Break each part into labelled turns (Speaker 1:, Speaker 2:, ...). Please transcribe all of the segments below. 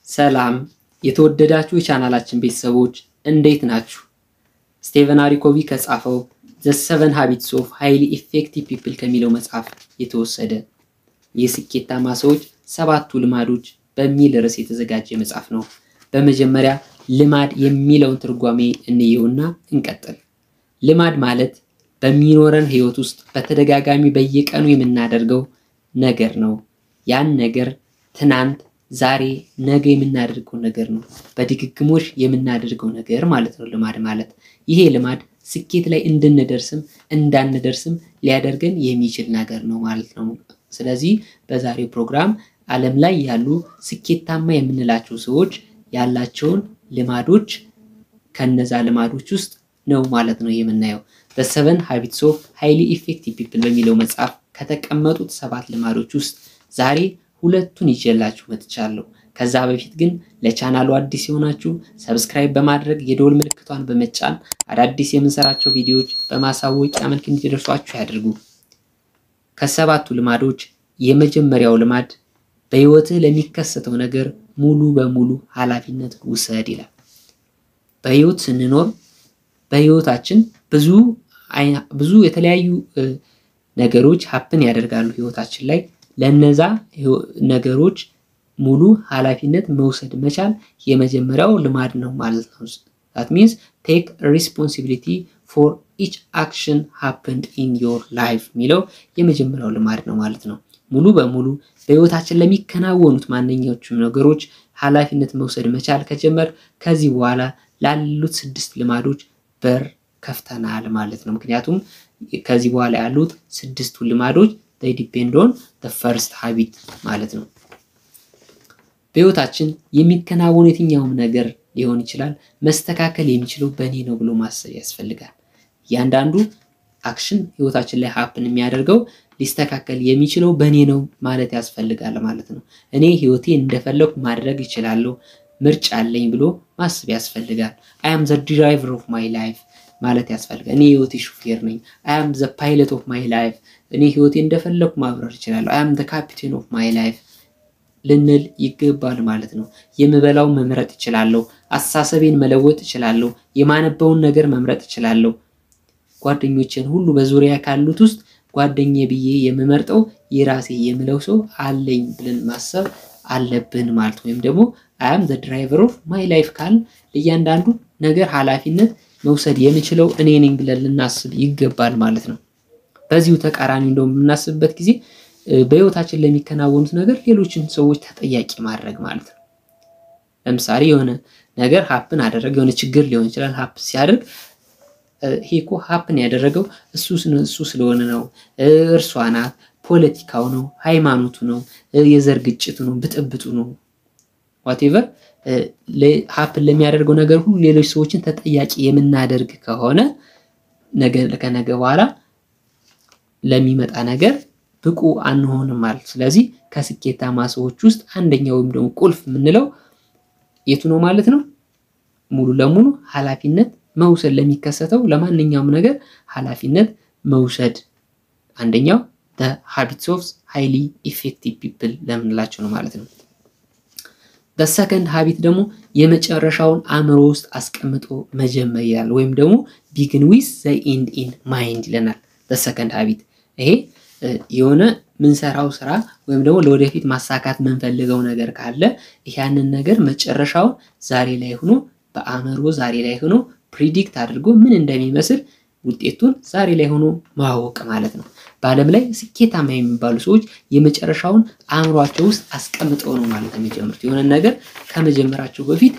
Speaker 1: ሰላም የተወደዳችሁ የቻናላችን ቤተሰቦች እንዴት ናችሁ? ስቴቨን አሪኮቪ ከጻፈው ዘ ሰቨን ሃቢትስ ኦፍ ሃይሊ ኢፌክቲቭ ፒፕል ከሚለው መጽሐፍ የተወሰደ የስኬታማ ሰዎች ሰባቱ ልማዶች በሚል ርዕስ የተዘጋጀ መጽሐፍ ነው። በመጀመሪያ ልማድ የሚለውን ትርጓሜ እንየውና እንቀጥል። ልማድ ማለት በሚኖረን ህይወት ውስጥ በተደጋጋሚ በየቀኑ የምናደርገው ነገር ነው። ያን ነገር ትናንት፣ ዛሬ፣ ነገ የምናደርገው ነገር ነው። በድግግሞሽ የምናደርገው ነገር ማለት ነው ልማድ ማለት። ይሄ ልማድ ስኬት ላይ እንድንደርስም እንዳንደርስም ሊያደርገን የሚችል ነገር ነው ማለት ነው። ስለዚህ በዛሬው ፕሮግራም ዓለም ላይ ያሉ ስኬታማ የምንላቸው ሰዎች ያላቸውን ልማዶች ከነዛ ልማዶች ውስጥ ነው ማለት ነው የምናየው። በሰቨን ሃቢትስ ኦፍ ሃይሊ ኢፌክቲቭ ፒፕል በሚለው መጽሐፍ ከተቀመጡት ሰባት ልማዶች ውስጥ ዛሬ ሁለቱን ይዤላችሁ መጥቻለሁ። ከዛ በፊት ግን ለቻናሉ አዲስ የሆናችሁ ሰብስክራይብ በማድረግ የደወል ምልክቷን በመጫን አዳዲስ የምንሰራቸው ቪዲዮዎች በማሳወቂያ መልክ እንዲደርሷችሁ ያድርጉ። ከሰባቱ ልማዶች የመጀመሪያው ልማድ በህይወትህ ለሚከሰተው ነገር ሙሉ በሙሉ ኃላፊነት ውሰድ ይላል። በህይወት ስንኖር በህይወታችን ብዙ ብዙ የተለያዩ ነገሮች ሀፕን ያደርጋሉ ህይወታችን ላይ ለነዛ ነገሮች ሙሉ ኃላፊነት መውሰድ መቻል የመጀመሪያው ልማድ ነው ማለት ነው። ዛት ሚንስ ቴክ ሪስፖንሲቢሊቲ ፎር ኢች አክሽን ሃፕንድ ኢን ዮር ላይፍ የሚለው የመጀመሪያው ልማድ ነው ማለት ነው። ሙሉ በሙሉ በህይወታችን ለሚከናወኑት ማንኛዎቹም ነገሮች ኃላፊነት መውሰድ መቻል ከጀመር ከዚህ በኋላ ላሉት ስድስት ልማዶች በር ከፍተናል ማለት ነው። ምክንያቱም ከዚህ በኋላ ያሉት ስድስቱ ልማዶች ዲፔንድ ኦን ፈርስት ሀቢት ማለት ነው። በህይወታችን የሚከናወኑ የትኛውም ነገር ሊሆን ይችላል መስተካከል የሚችለው በእኔ ነው ብሎ ማሰብ ያስፈልጋል። እያንዳንዱ አክሽን ህይወታችን ላይ ሀፕን የሚያደርገው ሊስተካከል የሚችለው በእኔ ነው ማለት ያስፈልጋል ማለት ነው። እኔ ህይወቴ እንደፈለኩ ማድረግ ይችላለሁ፣ ምርጫ አለኝ ብሎ ማሰብ ያስፈልጋል። አይ አም ዘ ድራይቨር ኦፍ ማይ ላይፍ ማለት ያስፈልጋል። እኔ ህይወቴ ሹፌር ነኝ። አይ አም ዘ ፓይለት ኦፍ ማይ ላይፍ እኔ ህይወቴ እንደፈለኩ ማብረር ይችላለሁ። አይ አም ዘ ካፒቴን ኦፍ ማይ ላይፍ ልንል ይገባል ማለት ነው። የምበላው መምረጥ እችላለሁ። አስተሳሰቤን መለወጥ እችላለሁ። የማነበውን ነገር መምረጥ እችላለሁ። ጓደኞችን ሁሉ በዙሪያ ካሉት ውስጥ ጓደኛ ብዬ የምመርጠው የራሴ የምለው ሰው አለኝ ብለን ማሰብ አለብን ማለት ወይም ደግሞ አያም ዘ ድራይቨር ኦፍ ማይ ላይፍ ካል ለእያንዳንዱ ነገር ኃላፊነት መውሰድ የምችለው እኔ ነኝ ብለን ልናስብ ይገባል ማለት ነው። በዚሁ ተቃራኒ እንደውም የምናስብበት ጊዜ በህይወታችን ለሚከናወኑት ነገር ሌሎችን ሰዎች ተጠያቂ ማድረግ ማለት ነው። ለምሳሌ የሆነ ነገር ሀፕን አደረገ፣ የሆነ ችግር ሊሆን ይችላል። ሀፕ ሲያደርግ ይሄ እኮ ሀፕን ያደረገው እሱ ስለሆነ ነው፣ እርሷ ናት፣ ፖለቲካው ነው፣ ሃይማኖቱ ነው፣ የዘር ግጭቱ ነው፣ ብጥብጡ ነው፣ ዋቴቨር ሀፕን ለሚያደርገው ነገር ሁሉ ሌሎች ሰዎችን ተጠያቂ የምናደርግ ከሆነ ነገ ከነገ በኋላ ለሚመጣ ነገር ብቁ አንሆንም ማለት። ስለዚህ ከስኬታማ ሰዎች ውስጥ አንደኛው ወይም ደግሞ ቁልፍ የምንለው የቱ ነው ማለት ነው? ሙሉ ለሙሉ ኃላፊነት መውሰድ ለሚከሰተው ለማንኛውም ነገር ኃላፊነት መውሰድ አንደኛው ሃቢትስ ኦፍ ሃይሊ ኢፌክቲቭ ፒፕል ለምንላቸው ነው ማለት ነው። በሰከንድ ሀቢት ደግሞ የመጨረሻውን አእምሮ ውስጥ አስቀምጦ መጀመር ይላል። ወይም ደግሞ ቢግን ዊዝ ዘ ኢንድ ኢን ማይንድ ይለናል። በሰከንድ ሀቢት ይሄ የሆነ ምንሰራው ስራ ወይም ደግሞ ለወደፊት ማሳካት የምንፈልገው ነገር ካለ ያንን ነገር መጨረሻውን ዛሬ ላይ ሆኖ በአእምሮ ዛሬ ላይ ሆኖ ፕሪዲክት አድርጎ ምን እንደሚመስል ውጤቱን ዛሬ ላይ ሆኖ ማወቅ ማለት ነው። በዓለም ላይ ስኬታማ የሚባሉ ሰዎች የመጨረሻውን አእምሯቸው ውስጥ አስቀምጠው ነው ማለት ነው የሚጀምሩት። የሆነ ነገር ከመጀመራቸው በፊት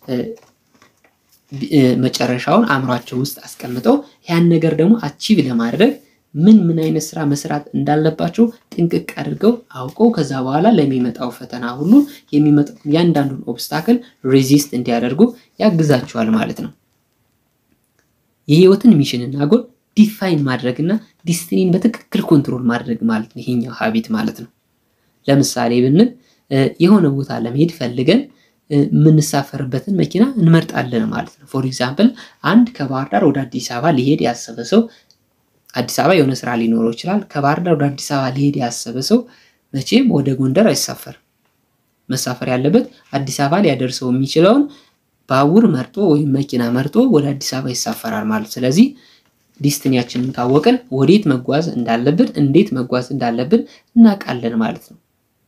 Speaker 1: መጨረሻውን አእምሯቸው ውስጥ አስቀምጠው ያን ነገር ደግሞ አቺቭ ለማድረግ ምን ምን አይነት ስራ መስራት እንዳለባቸው ጥንቅቅ አድርገው አውቀው ከዛ በኋላ ለሚመጣው ፈተና ሁሉ የሚመጣው ያንዳንዱን ኦብስታክል ሬዚስት እንዲያደርጉ ያግዛቸዋል ማለት ነው። የህይወትን ሚሽንና ጎል ዲፋይን ማድረግና ዲስቲኒን በትክክል ኮንትሮል ማድረግ ማለት ነው ይሄኛው ሀቢት ማለት ነው። ለምሳሌ ብንል የሆነ ቦታ ለመሄድ ፈልገን የምንሳፈርበትን መኪና እንመርጣለን ማለት ነው። ፎር ኤግዛምፕል አንድ ከባህር ዳር ወደ አዲስ አበባ ሊሄድ ያሰበ ሰው አዲስ አበባ የሆነ ስራ ሊኖረው ይችላል። ከባህር ዳር ወደ አዲስ አበባ ሊሄድ ያሰበ ሰው መቼም ወደ ጎንደር አይሳፈርም። መሳፈር ያለበት አዲስ አበባ ሊያደርሰው የሚችለውን ባቡር መርጦ ወይም መኪና መርጦ ወደ አዲስ አበባ ይሳፈራል ማለት። ስለዚህ ዲስትኒያችንን ካወቅን ወዴት መጓዝ እንዳለብን እንዴት መጓዝ እንዳለብን እናውቃለን ማለት ነው።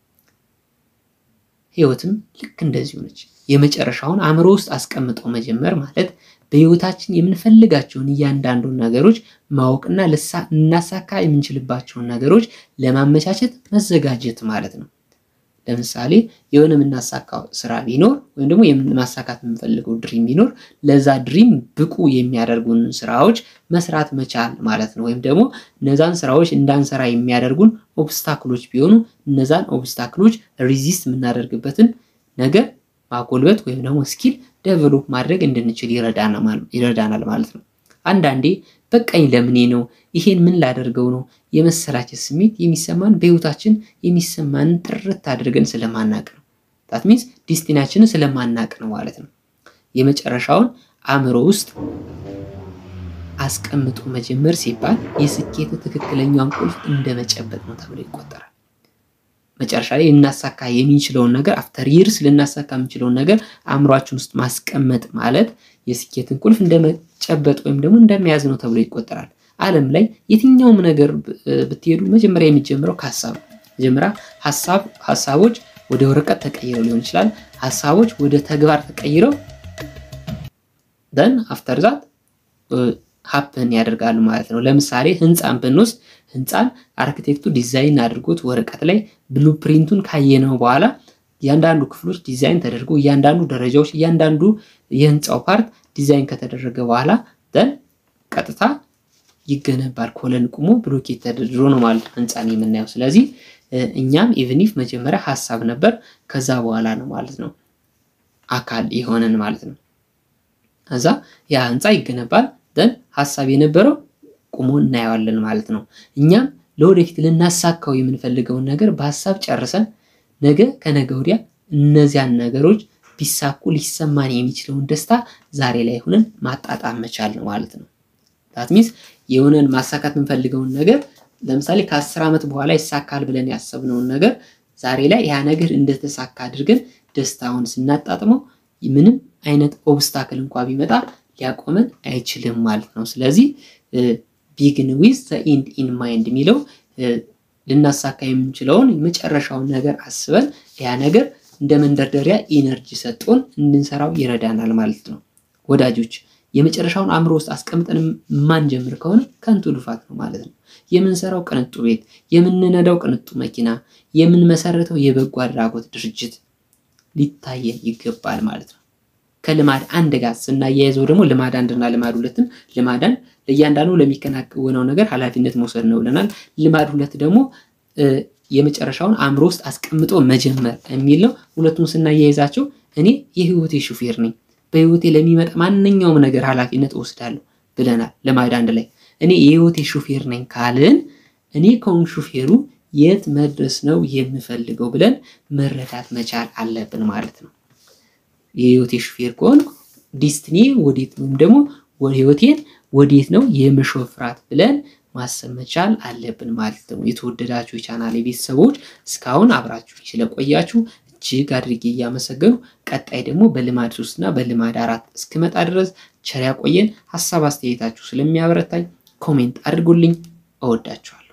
Speaker 1: ህይወትም ልክ እንደዚሁ ነች። የመጨረሻውን አእምሮ ውስጥ አስቀምጦ መጀመር ማለት በህይወታችን የምንፈልጋቸውን እያንዳንዱን ነገሮች ማወቅና ልናሳካ የምንችልባቸውን ነገሮች ለማመቻቸት መዘጋጀት ማለት ነው። ለምሳሌ የሆነ የምናሳካው ስራ ቢኖር ወይም ደግሞ ማሳካት የምንፈልገው ድሪም ቢኖር ለዛ ድሪም ብቁ የሚያደርጉን ስራዎች መስራት መቻል ማለት ነው። ወይም ደግሞ እነዛን ስራዎች እንዳንሰራ የሚያደርጉን ኦብስታክሎች ቢሆኑ እነዛን ኦብስታክሎች ሪዚስት የምናደርግበትን ነገር ማጎልበት ወይም ደግሞ ስኪል ዴቨሎፕ ማድረግ እንድንችል ይረዳናል ማለት ነው። አንዳንዴ በቃኝ ለምኔ ነው ይሄን ምን ላደርገው ነው የመሰላቸት ስሜት የሚሰማን በህይወታችን የሚሰማንን ጥርት አድርገን ስለማናቅ ነው። ታት ሚንስ ዲስቲናችንን ስለማናቅ ነው ማለት ነው። የመጨረሻውን አእምሮ ውስጥ አስቀምጦ መጀመር ሲባል የስኬት ትክክለኛውን ቁልፍ እንደመጨበጥ ነው ተብሎ ይቆጠራል። መጨረሻ ላይ ልናሳካ የሚችለውን ነገር አፍተር ይርስ ልናሳካ የምንችለውን ነገር አእምሯችን ውስጥ ማስቀመጥ ማለት የስኬትን ቁልፍ እንደመጨበጥ ወይም ደግሞ እንደመያዝ ነው ተብሎ ይቆጠራል። ዓለም ላይ የትኛውም ነገር ብትሄዱ መጀመሪያ የሚጀምረው ከሀሳብ መጀመሪያ ሀሳብ ሀሳቦች ወደ ወረቀት ተቀይረው ሊሆን ይችላል። ሀሳቦች ወደ ተግባር ተቀይረው ደን አፍተር ዛት ሀፕን ያደርጋሉ ማለት ነው። ለምሳሌ ህንፃን ብንወስድ ህንፃን አርክቴክቱ ዲዛይን አድርጎት ወረቀት ላይ ብሉ ፕሪንቱን ካየነው በኋላ እያንዳንዱ ክፍሎች ዲዛይን ተደርጎ እያንዳንዱ ደረጃዎች እያንዳንዱ የህንፃው ፓርት ዲዛይን ከተደረገ በኋላ ደን ቀጥታ ይገነባል። ኮለን ቁሞ ብሎኬት ተደርድሮ ነው ማለት ነው ህንፃን የምናየው። ስለዚህ እኛም ኢቭኒፍ መጀመሪያ ሀሳብ ነበር፣ ከዛ በኋላ ነው ማለት ነው አካል የሆነን ማለት ነው። ከዛ ያ ህንፃ ይገነባል። ደን ሀሳብ የነበረው ቁሞ እናየዋለን ማለት ነው። እኛም ለወደፊት ልናሳካው የምንፈልገውን ነገር በሀሳብ ጨርሰን ነገ ከነገ ወዲያ እነዚያን ነገሮች ቢሳኩ ሊሰማን የሚችለውን ደስታ ዛሬ ላይ ሆነን ማጣጣም መቻል ነው ማለት ነው። ዳት ሚንስ የሆነን ማሳካት የምንፈልገውን ነገር ለምሳሌ ከአስር ዓመት በኋላ ይሳካል ብለን ያሰብነውን ነገር ዛሬ ላይ ያ ነገር እንደተሳካ አድርገን ደስታውን ስናጣጥመው ምንም አይነት ኦብስታክል እንኳ ቢመጣ ሊያቆመን አይችልም ማለት ነው። ስለዚህ ቢግን ዊዝ ዘ ኢንድ ኢን ማይንድ የሚለው ልናሳካ የምንችለውን የመጨረሻውን ነገር አስበን ያ ነገር እንደ መንደርደሪያ ኢነርጂ ሰጥቶን እንድንሰራው ይረዳናል ማለት ነው። ወዳጆች የመጨረሻውን አእምሮ ውስጥ አስቀምጠን የማንጀምር ከሆነ ከንቱ ልፋት ነው ማለት ነው። የምንሰራው ቅንጡ ቤት፣ የምንነዳው ቅንጡ መኪና፣ የምንመሰረተው የበጎ አድራጎት ድርጅት ሊታየን ይገባል ማለት ነው። ከልማድ አንድ ጋር ስናያይዘው ደግሞ ልማድ አንድና ልማድ ሁለትን ልማድ አንድ ለእያንዳንዱ ለሚከናወነው ነገር ኃላፊነት መውሰድ ነው ብለናል። ልማድ ሁለት ደግሞ የመጨረሻውን አእምሮ ውስጥ አስቀምጦ መጀመር የሚል ነው። ሁለቱን ስናያይዛቸው እኔ የህይወቴ ሹፌር ነኝ፣ በህይወቴ ለሚመጣ ማንኛውም ነገር ኃላፊነት እወስዳለሁ ብለናል። ልማድ አንድ ላይ እኔ የህይወቴ ሹፌር ነኝ ካልን እኔ ከሆን ሹፌሩ የት መድረስ ነው የምፈልገው ብለን መረዳት መቻል አለብን ማለት ነው። የህይወቴ ሹፌር ከሆንኩ ዲስትኒ ወዴት ነው ወይም ደግሞ ህይወቴን ወዴት ነው የምሾፍራት ብለን ማሰብ መቻል አለብን ማለት ነው። የተወደዳችሁ የቻናሌ ቤተሰቦች እስካሁን አብራችሁ ስለቆያችሁ እጅግ አድርጌ እያመሰገኑ ቀጣይ ደግሞ በልማድ ሶስት እና በልማድ አራት እስክመጣ ድረስ ቸር ያቆየን። ሀሳብ አስተያየታችሁ ስለሚያበረታኝ ኮሜንት አድርጉልኝ። እወዳችኋል።